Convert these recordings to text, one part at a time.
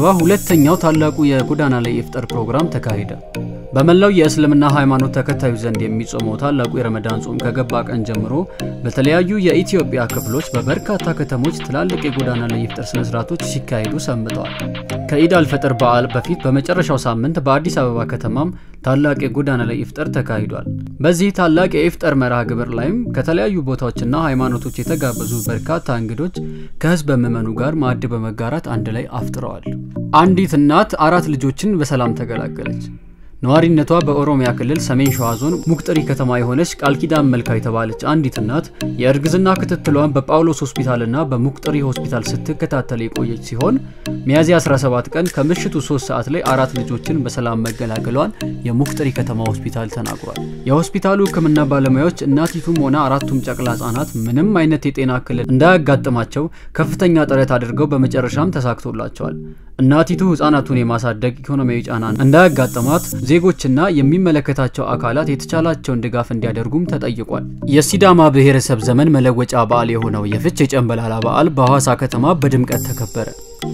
አበባ ሁለተኛው ታላቁ የጎዳና ላይ ኢፍጣር ፕሮግራም ተካሄደ። በመላው የእስልምና ሃይማኖት ተከታዮች ዘንድ የሚጾመው ታላቁ የረመዳን ጾም ከገባ ቀን ጀምሮ በተለያዩ የኢትዮጵያ ክፍሎች በበርካታ ከተሞች ትላልቅ የጎዳና ላይ ኢፍጣር ስነስርዓቶች ሲካሄዱ ሰንብተዋል። ከኢድ አልፈጥር በዓል በፊት በመጨረሻው ሳምንት በአዲስ አበባ ከተማም ታላቅ የጎዳና ላይ ኢፍጣር ተካሂዷል። በዚህ ታላቅ የኢፍጣር መርሃ ግብር ላይም ከተለያዩ ቦታዎችና ሃይማኖቶች የተጋበዙ በርካታ እንግዶች ከህዝብ ምዕመኑ ጋር ማዕድ በመጋራት አንድ ላይ አፍጥረዋል። አንዲት እናት አራት ልጆችን በሰላም ተገላገለች። ነዋሪነቷ በኦሮሚያ ክልል ሰሜን ሸዋ ዞን ሙቅጥሪ ከተማ የሆነች ቃል ኪዳን መልካ የተባለች አንዲት እናት የእርግዝና ክትትሏን በጳውሎስ ሆስፒታልና በሙቅጥሪ ሆስፒታል ስትከታተል የቆየች ሲሆን ሚያዝያ 17 ቀን ከምሽቱ 3 ሰዓት ላይ አራት ልጆችን በሰላም መገላገሏን የሙቅጥሪ ከተማ ሆስፒታል ተናግሯል። የሆስፒታሉ ሕክምና ባለሙያዎች እናቲቱም ሆነ አራቱም ጨቅላ ህጻናት ምንም አይነት የጤና እክል እንዳያጋጥማቸው ከፍተኛ ጥረት አድርገው በመጨረሻም ተሳክቶላቸዋል። እናቲቱ ህጻናቱን የማሳደግ ኢኮኖሚያዊ ጫና እንዳያጋጥማት ዜጎችና የሚመለከታቸው አካላት የተቻላቸውን ድጋፍ እንዲያደርጉም ተጠይቋል። የሲዳማ ብሔረሰብ ዘመን መለወጫ በዓል የሆነው የፍቼ ጨንበላላ በዓል በሐዋሳ ከተማ በድምቀት ተከበረ።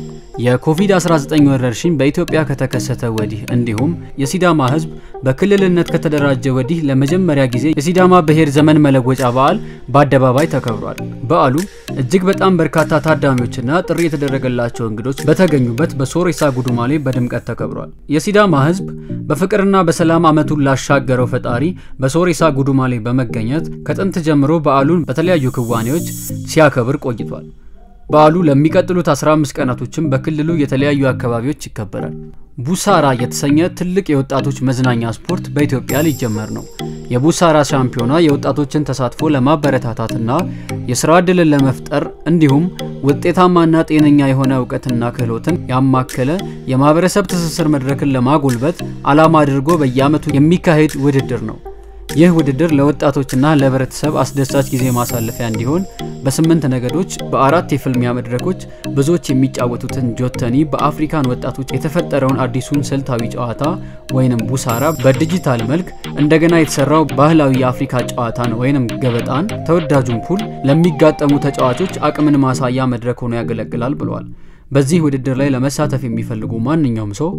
የኮቪድ-19 ወረርሽኝ በኢትዮጵያ ከተከሰተ ወዲህ እንዲሁም የሲዳማ ህዝብ በክልልነት ከተደራጀ ወዲህ ለመጀመሪያ ጊዜ የሲዳማ ብሔር ዘመን መለወጫ በዓል በአደባባይ ተከብሯል። በዓሉ እጅግ በጣም በርካታ ታዳሚዎችና ጥሪ የተደረገላቸው እንግዶች በተገኙበት በሶሬሳ ጉዱማሌ በድምቀት ተከብሯል። የሲዳማ ህዝብ በፍቅርና በሰላም ዓመቱን ላሻገረው ፈጣሪ በሶሬሳ ጉዱማሌ በመገኘት ከጥንት ጀምሮ በዓሉን በተለያዩ ክዋኔዎች ሲያከብር ቆይቷል። በዓሉ ለሚቀጥሉት 15 ቀናቶችም በክልሉ የተለያዩ አካባቢዎች ይከበራል። ቡሳራ የተሰኘ ትልቅ የወጣቶች መዝናኛ ስፖርት በኢትዮጵያ ሊጀመር ነው። የቡሳራ ሻምፒዮና የወጣቶችን ተሳትፎ ለማበረታታትና የስራ ዕድልን ለመፍጠር እንዲሁም ውጤታማና ጤነኛ የሆነ እውቀትና ክህሎትን ያማከለ የማህበረሰብ ትስስር መድረክን ለማጎልበት ዓላማ አድርጎ በየዓመቱ የሚካሄድ ውድድር ነው። ይህ ውድድር ለወጣቶችና ለህብረተሰብ አስደሳች ጊዜ ማሳለፊያ እንዲሆን በስምንት ነገዶች በአራት የፍልሚያ መድረኮች ብዙዎች የሚጫወቱትን ጆተኒ በአፍሪካን ወጣቶች የተፈጠረውን አዲሱን ስልታዊ ጨዋታ ወይንም ቡሳራ በዲጂታል መልክ እንደገና የተሰራው ባህላዊ የአፍሪካ ጨዋታን ወይንም ገበጣን ተወዳጁን ፑል ለሚጋጠሙ ተጫዋቾች አቅምን ማሳያ መድረክ ሆኖ ያገለግላል ብለዋል። በዚህ ውድድር ላይ ለመሳተፍ የሚፈልጉ ማንኛውም ሰው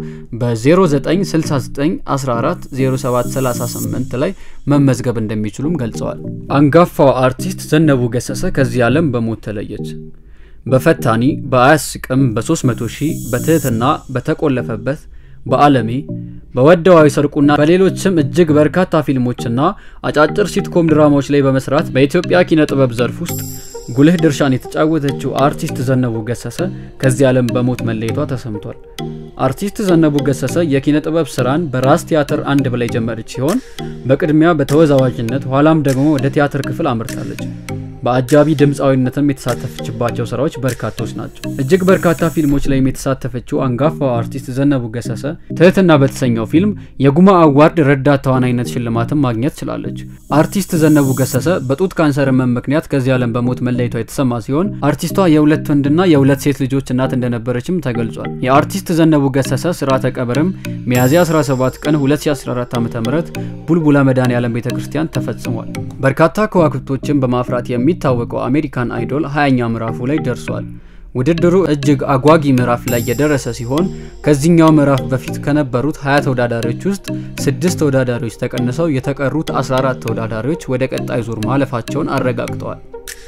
በ0969140738 ላይ መመዝገብ እንደሚችሉም ገልጸዋል። አንጋፋው አርቲስት ዘነቡ ገሰሰ ከዚህ ዓለም በሞት ተለየች። በፈታኒ በአያስቅም በ300 ሺህ በትህትና በተቆለፈበት በአለሜ በወደዋዊ ሰርቁና በሌሎችም እጅግ በርካታ ፊልሞችና አጫጭር ሲትኮም ድራማዎች ላይ በመስራት በኢትዮጵያ ኪነ ጥበብ ዘርፍ ውስጥ ጉልህ ድርሻን የተጫወተችው አርቲስት ዘነቡ ገሰሰ ከዚህ ዓለም በሞት መለየቷ ተሰምቷል። አርቲስት ዘነቡ ገሰሰ የኪነ ጥበብ ስራን በራስ ቲያትር አንድ ብላ የጀመረች ሲሆን በቅድሚያ በተወዛዋዥነት ኋላም ደግሞ ወደ ቲያትር ክፍል አምርታለች። በአጃቢ ድምፃዊነትም የተሳተፈችባቸው ስራዎች በርካቶች ናቸው። እጅግ በርካታ ፊልሞች ላይም የተሳተፈችው አንጋፋው አርቲስት ዘነቡ ገሰሰ ትህትና በተሰኘው ፊልም የጉማ አዋርድ ረዳት ተዋናይነት ሽልማትን ማግኘት ችላለች። አርቲስት ዘነቡ ገሰሰ በጡት ካንሰር ህመም ምክንያት ከዚህ ዓለም በሞት መለየቷ የተሰማ ሲሆን አርቲስቷ የሁለት ወንድና የሁለት ሴት ልጆች እናት እንደነበረችም ተገልጿል። የአርቲስት ዘነቡ ገሰሰ ስርዓተ ቀብርም ሚያዝያ 17 ቀን 2014 ዓ ም ቡልቡላ መድኃኔዓለም ቤተ ክርስቲያን ተፈጽሟል። በርካታ ከዋክብቶችን በማፍራት የሚታወቀው አሜሪካን አይዶል 20ኛ ምዕራፉ ላይ ደርሷል። ውድድሩ እጅግ አጓጊ ምዕራፍ ላይ የደረሰ ሲሆን ከዚህኛው ምዕራፍ በፊት ከነበሩት 20 ተወዳዳሪዎች ውስጥ ስድስት ተወዳዳሪዎች ተቀንሰው የተቀሩት 14 ተወዳዳሪዎች ወደ ቀጣይ ዙር ማለፋቸውን አረጋግጠዋል።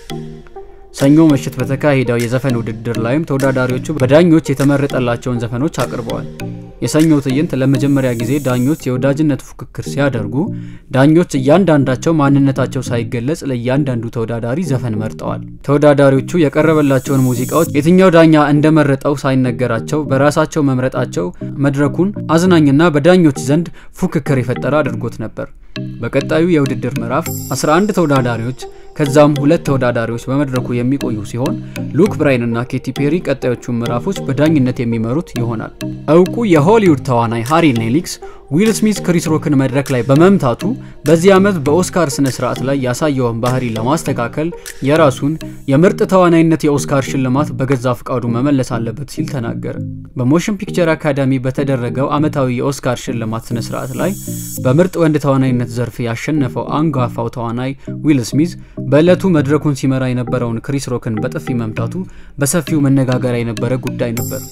ሰኞ ምሽት በተካሄደው የዘፈን ውድድር ላይም ተወዳዳሪዎቹ በዳኞች የተመረጠላቸውን ዘፈኖች አቅርበዋል። የሰኞ ትዕይንት ለመጀመሪያ ጊዜ ዳኞች የወዳጅነት ፉክክር ሲያደርጉ ዳኞች እያንዳንዳቸው ማንነታቸው ሳይገለጽ ለእያንዳንዱ ተወዳዳሪ ዘፈን መርጠዋል። ተወዳዳሪዎቹ የቀረበላቸውን ሙዚቃዎች የትኛው ዳኛ እንደመረጠው ሳይነገራቸው በራሳቸው መምረጣቸው መድረኩን አዝናኝና በዳኞች ዘንድ ፉክክር የፈጠረ አድርጎት ነበር። በቀጣዩ የውድድር ምዕራፍ 11 ተወዳዳሪዎች ከዛም ሁለት ተወዳዳሪዎች በመድረኩ የሚቆዩ ሲሆን ሉክ ብራይን እና ኬቲ ፔሪ ቀጣዮቹን ምዕራፎች በዳኝነት የሚመሩት ይሆናል። እውቁ የሆሊውድ ተዋናይ ሃሪ ኔሊክስ ዊል ስሚዝ ክሪስ ሮክን መድረክ ላይ በመምታቱ በዚህ ዓመት በኦስካር ስነ ስርዓት ላይ ያሳየውን ባህሪ ለማስተካከል የራሱን የምርጥ ተዋናይነት የኦስካር ሽልማት በገዛ ፍቃዱ መመለስ አለበት ሲል ተናገረ። በሞሽን ፒክቸር አካዳሚ በተደረገው ዓመታዊ የኦስካር ሽልማት ስነ ስርዓት ላይ በምርጥ ወንድ ተዋናይነት ዘርፍ ያሸነፈው አንጋፋው ተዋናይ ዊል ስሚዝ በዕለቱ መድረኩን ሲመራ የነበረውን ክሪስ ሮክን በጥፊ መምታቱ በሰፊው መነጋገሪያ የነበረ ጉዳይ ነበር።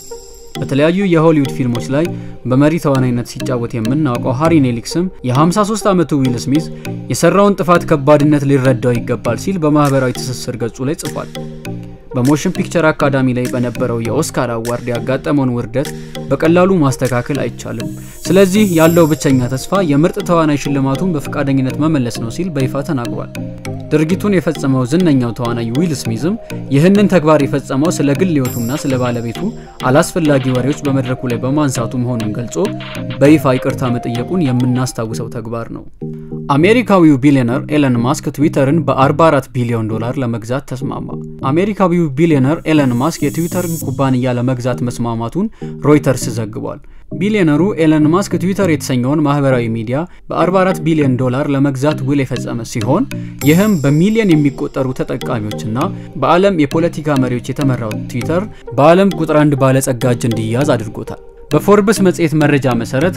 በተለያዩ የሆሊውድ ፊልሞች ላይ በመሪ ተዋናይነት ሲጫወት የምናውቀው ሃሪ ኔሊክስም የ53 ዓመቱ ዊል ስሚዝ የሰራውን ጥፋት ከባድነት ሊረዳው ይገባል ሲል በማህበራዊ ትስስር ገጹ ላይ ጽፏል። በሞሽን ፒክቸር አካዳሚ ላይ በነበረው የኦስካር አዋርድ ያጋጠመውን ውርደት በቀላሉ ማስተካከል አይቻልም። ስለዚህ ያለው ብቸኛ ተስፋ የምርጥ ተዋናይ ሽልማቱን በፈቃደኝነት መመለስ ነው ሲል በይፋ ተናግሯል። ድርጊቱን የፈጸመው ዝነኛው ተዋናይ ዊል ስሚዝም ይህንን ተግባር የፈጸመው ስለ ግል ሕይወቱና ስለ ባለቤቱ አላስፈላጊ ወሬዎች በመድረኩ ላይ በማንሳቱ መሆኑን ገልጾ በይፋ ይቅርታ መጠየቁን የምናስታውሰው ተግባር ነው። አሜሪካዊው ቢሊዮነር ኤለን ማስክ ትዊተርን በ44 ቢሊዮን ዶላር ለመግዛት ተስማማ። አሜሪካዊው ቢሊዮነር ኤለን ማስክ የትዊተርን ኩባንያ ለመግዛት መስማማቱን ሮይተርስ ዘግቧል። ቢሊዮነሩ ኤለን ማስክ ትዊተር የተሰኘውን ማህበራዊ ሚዲያ በ44 ቢሊዮን ዶላር ለመግዛት ውል የፈጸመ ሲሆን ይህም በሚሊዮን የሚቆጠሩ ተጠቃሚዎችና በዓለም የፖለቲካ መሪዎች የተመራው ትዊተር በዓለም ቁጥር አንድ ባለጸጋ እጅ እንዲያዝ አድርጎታል። በፎርብስ መጽሔት መረጃ መሰረት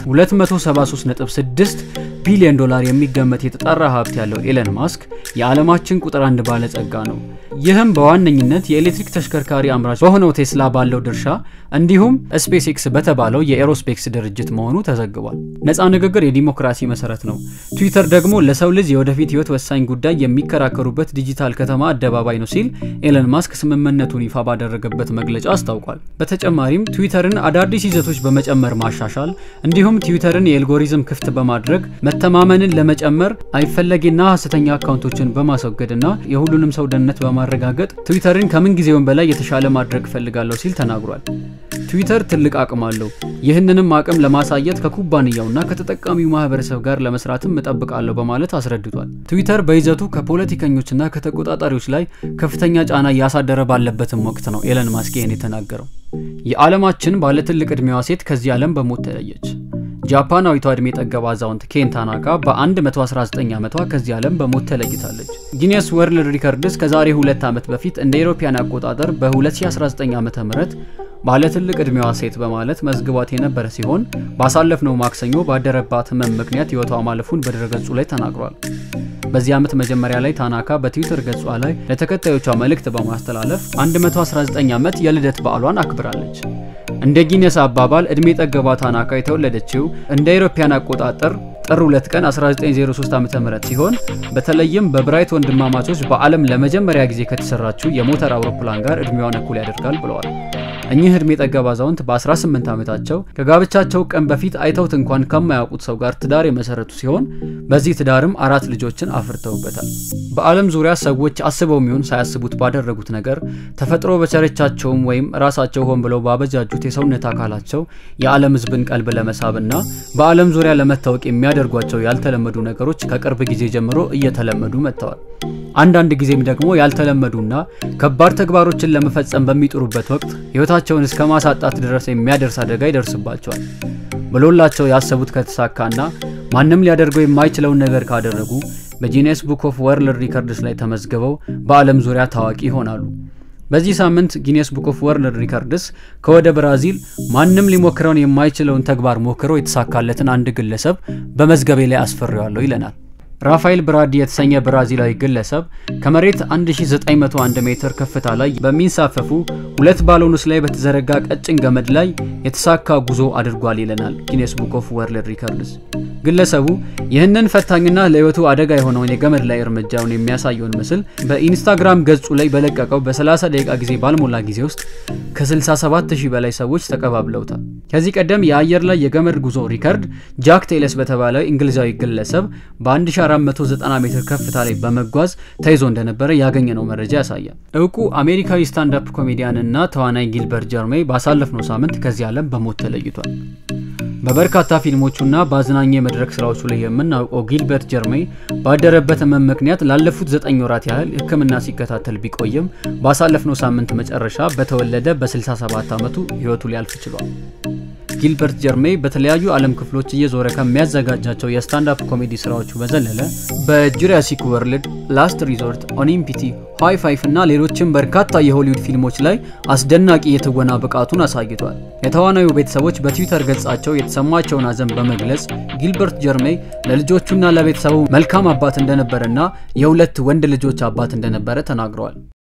273.6 ቢሊዮን ዶላር የሚገመት የተጣራ ሀብት ያለው ኤለን ማስክ የዓለማችን ቁጥር አንድ ባለጸጋ ነው። ይህም በዋነኝነት የኤሌክትሪክ ተሽከርካሪ አምራች በሆነው ቴስላ ባለው ድርሻ እንዲሁም ስፔስ ኤክስ በተባለው የኤሮስፔክስ ድርጅት መሆኑ ተዘግቧል። ነፃ ንግግር የዲሞክራሲ መሰረት ነው። ትዊተር ደግሞ ለሰው ልጅ የወደፊት ህይወት ወሳኝ ጉዳይ የሚከራከሩበት ዲጂታል ከተማ አደባባይ ነው ሲል ኤለን ማስክ ስምምነቱን ይፋ ባደረገበት መግለጫ አስታውቋል። በተጨማሪም ትዊተርን አዳዲስ ይዘቶች በመጨመር ማሻሻል እንዲሁም ትዊተርን የኤልጎሪዝም ክፍት በማድረግ መተማመንን ለመጨመር አይፈለጌና ሀሰተኛ አካውንቶችን በማስወገድና የሁሉንም ሰው ደህንነት በማረጋገጥ ትዊተርን ከምን ጊዜውም በላይ የተሻለ ማድረግ እፈልጋለሁ ሲል ተናግሯል። ትዊተር ትልቅ አቅም አለው። ይህንንም አቅም ለማሳየት ከኩባንያውና ከተጠቃሚው ማህበረሰብ ጋር ለመስራትም እጠብቃለሁ በማለት አስረድቷል። ትዊተር በይዘቱ ከፖለቲከኞችና ከተቆጣጣሪዎች ላይ ከፍተኛ ጫና እያሳደረ ባለበትም ወቅት ነው ኤለን ማስክ ይህን የተናገረው። የዓለማችን ባለትልቅ ዕድሜዋ ሴት ከዚህ ዓለም በሞት ተለየች። ጃፓናዊቷ ዕድሜ ጠገብ አዛውንት ኬን ታናካ በ119 ዓመቷ ከዚህ ዓለም በሞት ተለይታለች። ጊኒስ ወርልድ ሪከርድስ ከዛሬ ሁለት ዓመት በፊት እንደ አውሮፓውያን አቆጣጠር በ2019 ዓ ም ባለትልቅ ዕድሜዋ ሴት በማለት መዝግቧት የነበረ ሲሆን ባሳለፍነው ማክሰኞ ባደረባት ህመም ምክንያት ህይወቷ ማለፉን በድረገጹ ላይ ተናግሯል። በዚህ ዓመት መጀመሪያ ላይ ታናካ በትዊተር ገጿ ላይ ለተከታዮቿ መልእክት በማስተላለፍ 119 ዓመት የልደት በዓሏን አክብራለች። እንደ ጊነስ አባባል ዕድሜ ጠገቧ ታናካ የተወለደችው እንደ አውሮፓውያን አቆጣጠር ጥር 2 ቀን 1903 ዓ.ም ሲሆን በተለይም በብራይት ወንድማማቾች በዓለም ለመጀመሪያ ጊዜ ከተሰራችው የሞተር አውሮፕላን ጋር ዕድሜዋን እኩል ያደርጋል ብለዋል። እኚህ ዕድሜ ጠገብ አዛውንት በ18 ዓመታቸው ከጋብቻቸው ቀን በፊት አይተውት እንኳን ከማያውቁት ሰው ጋር ትዳር የመሰረቱ ሲሆን በዚህ ትዳርም አራት ልጆችን አፍርተውበታል። በዓለም ዙሪያ ሰዎች አስበው የሚሆን ሳያስቡት ባደረጉት ነገር ተፈጥሮ በቸረቻቸውም ወይም ራሳቸው ሆን ብለው ባበጃጁት የሰውነት አካላቸው የዓለም ሕዝብን ቀልብ ለመሳብና በዓለም ዙሪያ ለመታወቅ የሚያደርጓቸው ያልተለመዱ ነገሮች ከቅርብ ጊዜ ጀምሮ እየተለመዱ መጥተዋል። አንዳንድ ጊዜም ደግሞ ያልተለመዱና ከባድ ተግባሮችን ለመፈጸም በሚጥሩበት ወቅት ሕይወታቸውን እስከ ማሳጣት ድረስ የሚያደርስ አደጋ ይደርስባቸዋል። ብሎላቸው ያሰቡት ከተሳካና ማንም ሊያደርገው የማይችለውን ነገር ካደረጉ በጂኔስ ቡክ ኦፍ ወርልድ ሪከርድስ ላይ ተመዝግበው በዓለም ዙሪያ ታዋቂ ይሆናሉ። በዚህ ሳምንት ጊኔስ ቡክ ኦፍ ወርልድ ሪከርድስ ከወደ ብራዚል ማንም ሊሞክረውን የማይችለውን ተግባር ሞክሮ የተሳካለትን አንድ ግለሰብ በመዝገቤ ላይ አስፈሬዋለሁ ይለናል። ራፋኤል ብራዲ የተሰኘ ብራዚላዊ ግለሰብ ከመሬት 1901 ሜትር ከፍታ ላይ በሚንሳፈፉ ሁለት ባሎኖች ላይ በተዘረጋ ቀጭን ገመድ ላይ የተሳካ ጉዞ አድርጓል ይለናል ጊኔስ ቡክ ኦፍ ወርልድ ሪከርድስ። ግለሰቡ ይህንን ፈታኝና ለሕይወቱ አደጋ የሆነውን የገመድ ላይ እርምጃውን የሚያሳየውን ምስል በኢንስታግራም ገጹ ላይ በለቀቀው በ30 ደቂቃ ጊዜ ባልሞላ ጊዜ ውስጥ ከ67000 በላይ ሰዎች ተቀባብለውታል። ከዚህ ቀደም የአየር ላይ የገመድ ጉዞ ሪከርድ ጃክ ቴለስ በተባለ እንግሊዛዊ ግለሰብ በ1490 ሜትር ከፍታ ላይ በመጓዝ ተይዞ እንደነበረ ያገኘነው መረጃ ያሳያል። እውቁ አሜሪካዊ ስታንዳፕ ኮሜዲያን እና ተዋናይ ጊልበርት ጀርሜይ ባሳለፍነው ሳምንት ከዚህ ዓለም በሞት ተለይቷል። በበርካታ ፊልሞቹና በአዝናኝ የመድረክ ስራዎቹ ላይ የምናውቀው ጊልበርት ጀርሜይ ባደረበት ህመም ምክንያት ላለፉት ዘጠኝ ወራት ያህል ሕክምና ሲከታተል ቢቆይም ባሳለፍነው ሳምንት መጨረሻ በተወለደ በ67 ዓመቱ ህይወቱ ሊያልፍ ችሏል። ጊልበርት ጀርሜይ በተለያዩ ዓለም ክፍሎች እየዞረ ከሚያዘጋጃቸው የስታንዳፕ ኮሜዲ ስራዎቹ በዘለለ በጁራሲክ ወርልድ፣ ላስት ሪዞርት፣ ኦሊምፒቲ፣ ሃይ ፋይፍ እና ሌሎችም በርካታ የሆሊውድ ፊልሞች ላይ አስደናቂ የትወና ብቃቱን አሳይቷል። የተዋናዩ ቤተሰቦች በትዊተር ገጻቸው የተሰማቸውን ሐዘን በመግለጽ ጊልበርት ጀርሜይ ለልጆቹና ለቤተሰቡ መልካም አባት እንደነበረና የሁለት ወንድ ልጆች አባት እንደነበረ ተናግረዋል።